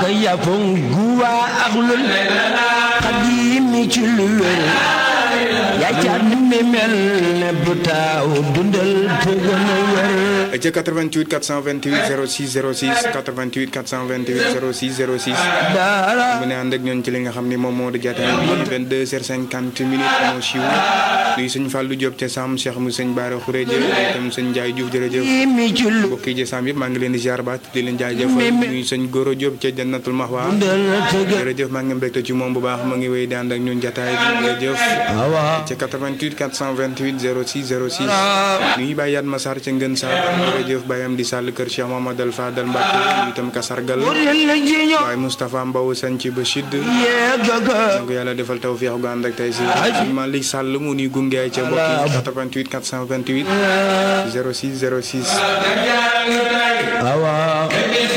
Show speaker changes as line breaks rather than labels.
ka yafon guwa aklul xadimi ci lu wér yaa ca mi mel ne bu taaw dundal te gën a wér
ca 88 428 06 06 88 428 06 06
dara
mu ne ànd ak ñoon ci li nga xam ni moom moo di jataay bi 22 heures 50 minutes moo siiw nuyu sëñ Fallou Diop ca Sam Cheikh mu sëñ Baara Khourédia itam sëñ Ndiaye Diouf jërëjëf
mi ci lu
mbokk yi ci Sam yëpp maa ngi leen di ziar baat di leen jaajëfal nuyu sëñ Goro Diop ca Jannatul Mahwa
dundal te gën
jërëjëf maa ngi mbégte ci moom bu baax ma ngi wéy di ànd ak ñun jataay bi jërëjëf
awa
ca 88 428 06 06 nuyu Baye Yatma Sarr ca Ngën Sarr jërëjëf Baye Amdi Sall kër Cheikh Mamadou Fadal Mbacke nuyu itam ka sargal
leen la jiño
waaye Moustapha Mbow sañ ci Bachid
yeegaga
ko yàlla defal tawfiix gu ànd ak tey si Malick Sall mu nuy gunge ca mbokk yi 88 428 06 06
awa